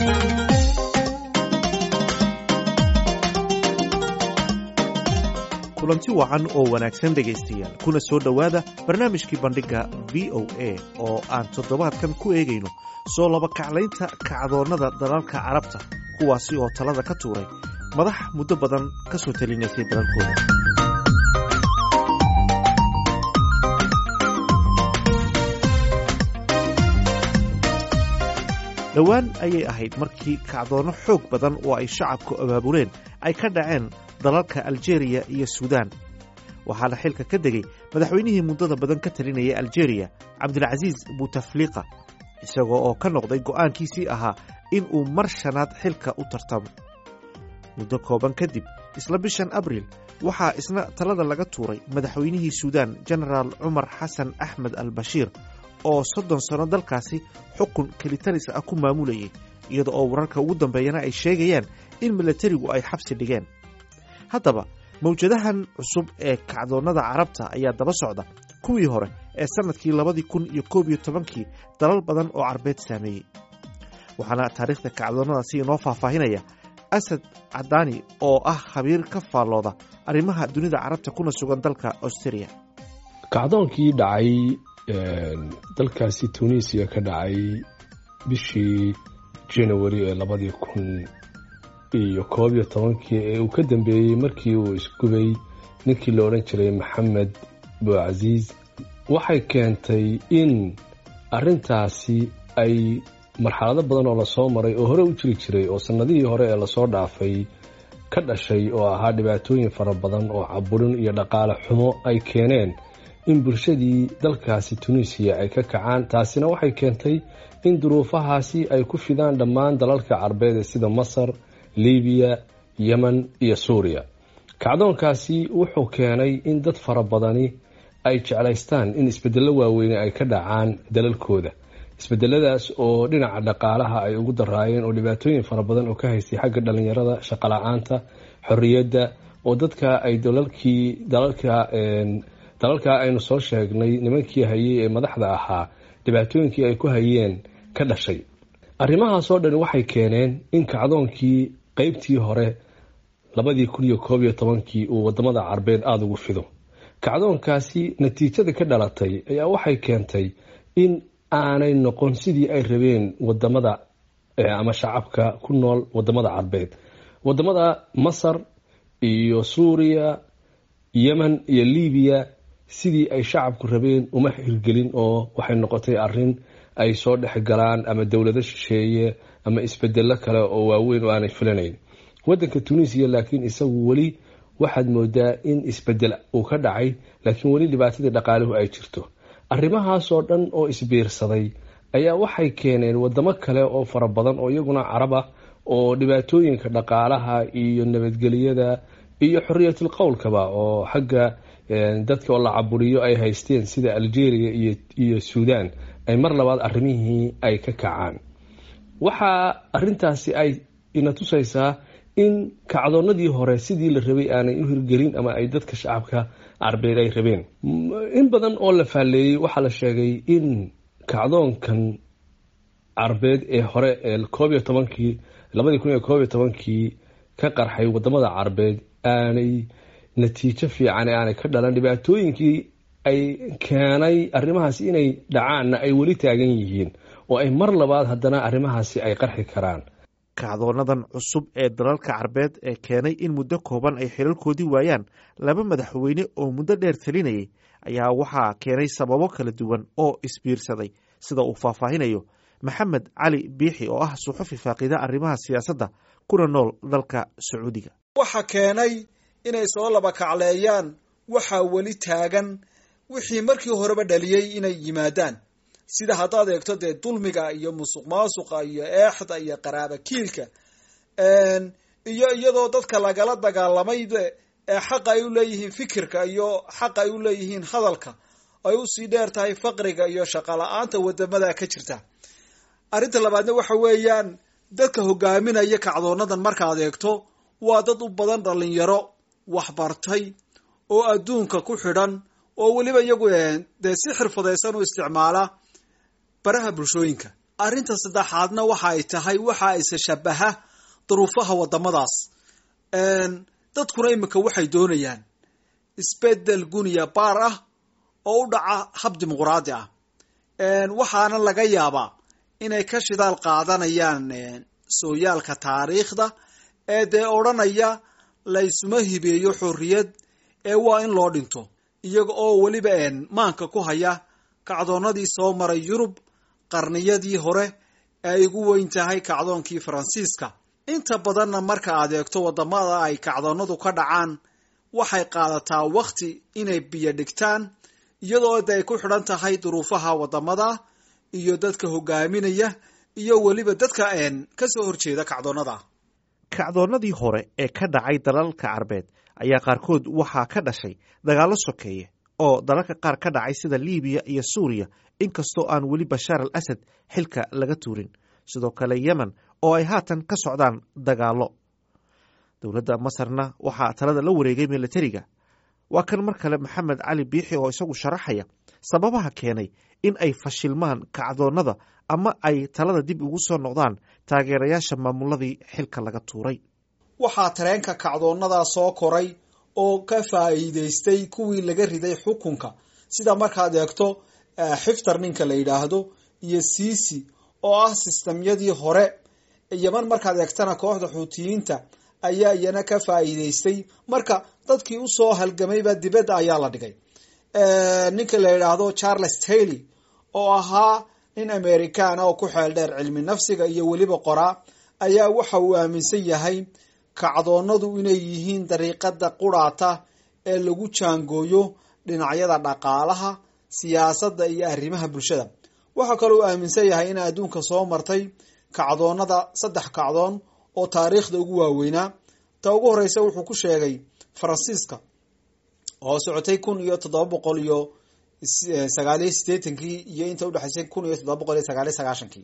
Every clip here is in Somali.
kulanti wacan oo wanaagsan dhegaystayaal kuna soo dhowaada barnaamijkii bandhigga v o a oo aan toddobaadkan ku eegayno soo labakaclaynta kacdoonnada dalalka carabta kuwaasi oo talada ka tuuray madax muddo badan ka soo talinaysay dalalkooda dhowaan ayay ahayd markii kacdoonno xoog badan oo ay shacabku abaabuleen ay ka dhaceen dalalka aljeriya iyo suudaan waxaana xilka ka degay madaxweynihii muddada badan ka talinayay aljeriya cabdilcasiis butafliqa isagoo oo ka noqday go'aankiisii ahaa in uu mar shanaad xilka u tartamo muddo kooban kadib isla bishan abriil waxaa isna talada laga tuuray madaxweynihii suudaan jenaraal cumar xasan axmed al bashiir oo soddon sanno dalkaasi xukun kelitaris ah ku maamulayay iyada oo wararka ugu dambeeyana ay sheegayaan in milatarigu ay xabsi dhigeen haddaba mawjadahan cusub ee kacdoonnada carabta ayaa daba socda kuwii hore ee sannadkii labadii kun iyo koob iyo tobankii dalal badan oo carbeed saameeyey waxaana taariikhda kacdoonnadaasi inoo faahfaahinaya asad cadaani oo ah khabiir ka faallooda arrimaha dunida carabta kuna sugan dalka austria kacdoonkii dhacay dalkaasi tunisiya ka dhacay bishii janawari ee labadii kun iyo koob iyo tobankii ee uu ka dambeeyey markii uu isgubay ninkii la odhan jiray maxamed bucasiis waxay keentay in arrintaasi ay marxalado badan oo lasoo maray oo hore u jiri jiray oo sannadihii hore ee lasoo dhaafay ka dhashay oo ahaa dhibaatooyin fara badan oo caburin iyo dhaqaale xumo ay keeneen in bulshadii dalkaasi tunisiya ay ka kacaan taasina waxay keentay in duruufahaasi ay ku fidaan dhammaan dalalka carbeed ee sida masar libiya yemen iyo suuriya kacdoonkaasi wuxuu keenay in dad fara badani ay jeclaystaan in isbedello waaweyne ay ka dhacaan dalalkooda isbedeladaas oo dhinaca dhaqaalaha ay ugu daraayeen oo dhibaatooyin fara badan oo ka haystay xagga dhalinyarada shaqola-aanta xorriyadda oo dadka ay dalalkii dalalka dalalkaa aynu soo sheegnay nimankii hayay ee madaxda ahaa dhibaatooyinkii ay ku hayeen ka dhashay arrimahaasoo dhan waxay keeneen in kacdoonkii qeybtii hore labadii kun iyo koob iyo tobankii uu wadamada carbeed aada ugu fido kacdoonkaasi natiijada ka dhalatay ayaa waxay keentay in aanay noqon sidii ay rabeen wadamada ama shacabka ku nool wadamada carbeed wadamada masar iyo suuriya yemen iyo libiya sidii ay shacabku rabeen uma hirgelin oo waxay noqotay arin ay soo dhex galaan ama dowlado shisheeye ama isbedelo kale oo waaweyn oo aanay filanayn wadanka tunisiya laakiin isagu weli waxaad moodaa in isbedel uu ka dhacay laakiin weli dhibaatadii dhaqaaluhu ay jirto arrimahaasoo dhan oo isbiirsaday ayaa waxay keeneen wadamo kale oo fara badan oo iyaguna carab ah oo dhibaatooyinka dhaqaalaha iyo nabadgelyada iyo xoriyatul qowlkaba oo xagga dadka oo la caburiyo ay haysteen sida algeria iyo suudan ay mar labaad arrimihii ay ka kacaan waxaa arintaasi ay ina tusaysaa in kacdoonadii hore sidii la rabay aanay u hirgelin ama ay dadka shacabka carbeed ay rabeen in badan oo la faalleeyey waxaa la sheegay in kacdoonkan carbeed ee hore ee koob iyo tobankii labadii kun iyo koob iyo tobankii ka qarxay wadamada carbeed aanay natiijo fiican ee aanay ka dhalan dhibaatooyinkii ay keenay arrimahaasi inay dhacaanna ay weli taagan yihiin oo ay mar labaad haddana arrimahaasi ay qarxi karaan kacdoonadan cusub ee dalalka carbeed ee keenay in muddo kooban ay xilalkoodii waayaan laba madaxweyne oo muddo dheer talinayay ayaa waxaa keenay sababo kala duwan oo isbiirsaday sida uu faahfaahinayo maxamed cali biixi oo ah suxufi faaqida arrimaha siyaasadda kuna nool dalka sacuudiga waxa keenay inay soo laba kacleeyaan waxaa weli taagan wixii markii horeba dhaliyey inay yimaadaan sida haddaad eegto dee dulmiga iyo musuq maasuqa iyo eexda iyo qaraaba kiilka iyo iyadoo dadka lagala dagaalamay ee xaqa ay u leeyihiin fikirka iyo xaqa ay u leeyihiin hadalka ay usii dheer tahay faqriga iyo shaqala-aanta wadamada ka jirta arrinta labaadna waxa weeyaan dadka hogaaminaya kacdoonadan markaad eegto waa dad u badan dhalinyaro waxbartay oo adduunka ku xidhan oo weliba iyagu dee si xirfadaysan u isticmaala baraha bulshooyinka arrinta saddexaadna waxa ay tahay waxa isa shabaha duruufaha waddamadaas dadkuna iminka waxay doonayaan isbedel guniya baar ah oo u dhaca hab dimuquraadi ah waxaana laga yaabaa inay ka shidaal qaadanayaan sooyaalka taariikhda ee dee odhanaya laysuma hibeeyo xorriyad ee waa in loo dhinto iyaga oo weliba maanka ku haya kacdoonnadii soo maray yurub qarniyadii hore ee ay ugu weyn tahay kacdoonkii faransiiska inta badanna marka aad eegto waddamada ay kacdoonnadu ka dhacaan waxay qaadataa wakhti inay biyo dhigtaan iyadoo de ay ku xidhan tahay duruufaha waddamada iyo dadka hogaaminaya iyo weliba dadka kasoo horjeeda kacdoonnada kacdoonnadii hore ee ka dhacay dalalka carbeed ayaa qaarkood waxaa ka dhashay dagaallo sokeeye oo dalalka qaar ka dhacay sida libiya iyo suuriya inkastoo aan weli bashaar al asad xilka laga tuurin sidoo kale yemen oo ay haatan ka socdaan dagaallo dowladda masarna waxaa talada la wareegay milatariga waa kan mar kale maxamed cali biixi oo isagu sharaxaya sababaha keenay in ay fashilmaan kacdoonnada ama ay talada dib ugu soo noqdaan taageerayaasha maamuladii xilka laga tuuray waxaa tareenka kacdoonnadaa soo koray oo ka faa'iidaystay kuwii laga riday xukunka sida markaad eegto xiftar ninka la yidhaahdo iyo siisi oo ah sistamyadii hore yeman markaad eegtana kooxda xuutiyiinta ayaa iyana ka faa'iidaystay marka dadkii usoo halgamayba dibadda ayaa la dhigay ninka la yidhaahdo charles tayley oo ahaa nin americana oo ku xeel dheer cilmi nafsiga iyo weliba qoraa ayaa waxa uu aaminsan yahay kacdoonnadu inay yihiin dariiqada quraata ee lagu jaangooyo dhinacyada dhaqaalaha siyaasadda iyo arrimaha bulshada waxaa kaloo aaminsan yahay in adduunka soo martay kacdoonnada saddex kacdoon oo taariikhda ugu waaweynaa ta ugu horeysa wuxuu ku sheegay faransiiska oo socotay kun iyo toddoba boqol iyo sagaaliyo sideetankii iyo inta udhexaysay kun iyo toddoba boqol iyo sagaaliyo sagaashankii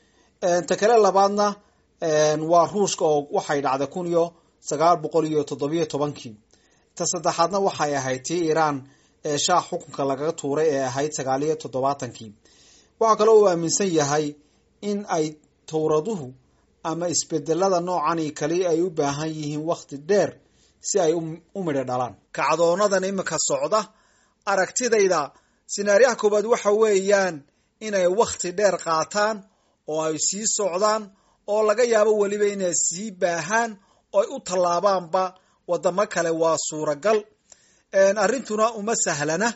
ta kale labaadna waa ruushka oo waxay dhacday kun iyo sagaal boqol iyo toddobiyo tobankii ta saddexaadna waxay ahayd tii iiraan ee shaah xukunka lagaga tuuray ee ahayd sagaaliyo toddobaatankii waxaa kaloo uu aaminsan yahay in ay towraduhu ama isbedelada noocani kali ay u baahan yihiin wakhti dheer si ay u midho dhalaan kacdoonadan imika socda aragtidayda sinaariyaha koowaad waxa weeyaan inay wakhti dheer qaataan oo ay sii socdaan oo laga yaabo weliba inay sii baahaan oo ay u tallaabaanba waddamo kale waa suuragal arrintuna uma sahlana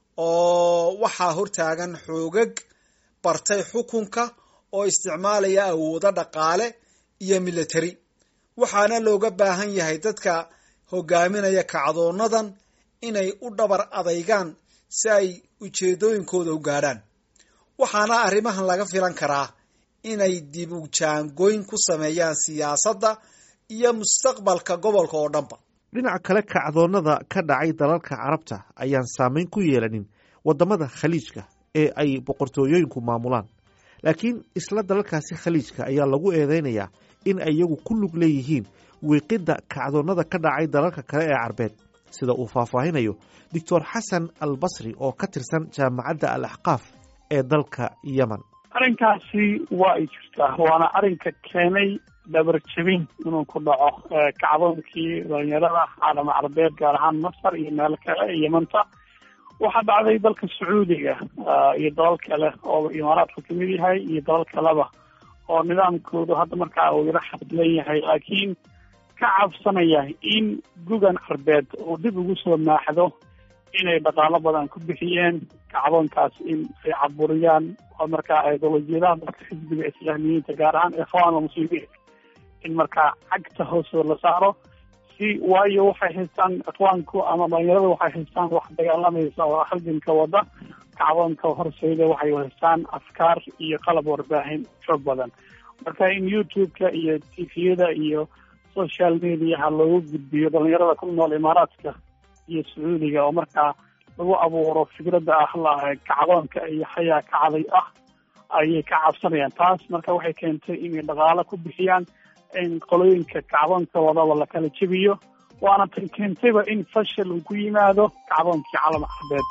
oo waxaa hortaagan xoogag bartay xukunka oo isticmaalaya awoodo dhaqaale iyo military waxaana looga baahan yahay dadka hogaaminaya kacdoonadan inay u dhabar adaygaan si ay ujeedooyinkooda u gaadhaan waxaana arrimahan laga filan karaa inay dib u jaangooyn ku sameeyaan siyaasadda iyo mustaqbalka gobolka oo dhanba dhinaca kale kacdoonnada ka dhacay dalalka carabta ayaan saameyn ku yeelanin waddamada khaliijka ee ay boqortooyooyinku maamulaan laakiin isla dalalkaasi khaliijka ayaa lagu eedeynayaa in ay iyagu ku lug leeyihiin wiiqidda kacdoonnada ka dhacay dalalka kale ee carbeed sida uu faahfaahinayo doctor xasan al basri oo ka tirsan jaamacadda al axqaaf ee dalka yemen arrinkaasi waa ay jirtaa waana arrinka keenay dhabarjabin inuu ku dhaco kacdoonkii dhalinyarada caalama carbeed gaar ahaan masar iyo meel kale yemanta waxaa dhacday dalka sacuudiga iyo dalal kale oo imaaraadku kamid yahay iyo dalal kaleba oo nidaamkoodu hadda markaa uu yaro xadlan yahay laakiin ka cabsanaya in gugan carbeed uu dib ugu soo maaxdo inay dhaqaalo badan ku bixiyeen kacdoonkaas in ay caburiyaan oo markaa ideolojiyadaha dadka xisbiga islaamiyiinta gaar ahaan ikhwaan almuslimiin in markaa cagta hoosoo la saaro si waayo waxay haystaan ikhwaanku ama dhalinyarada waxay haystaan wax dagaalamaysa oo halganka wada kacdoonka horseeda waxay haystaan afkaar iyo qalab warbaahin xoog badan marka in youtube-ka iyo tviyada iyo social mediaha loogu gudbiyo dhalinyarada ku nool imaaraadka iyo sacuudiga oo markaa lagu abuuro fikradda ah la kacdoonka iyo xayaa kacday ah ayay ka cabsanayaan taas marka waxay keentay inay dhaqaalo ku bixiyaan in qolooyinka kacdoonka wadaba la kala jebiyo waana tan keentayba in fashil uu ku yimaado kacdoonkii calam carbeed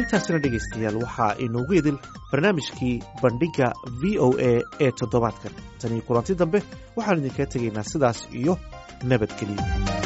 intaasina dhegaystayaal waxaa inoogu idil barnaamijkii bandhigga v o a ee toddobaadkan tanii kulanti dambe waxaan idinkaga tegaynaa sidaas iyo nabadgeliya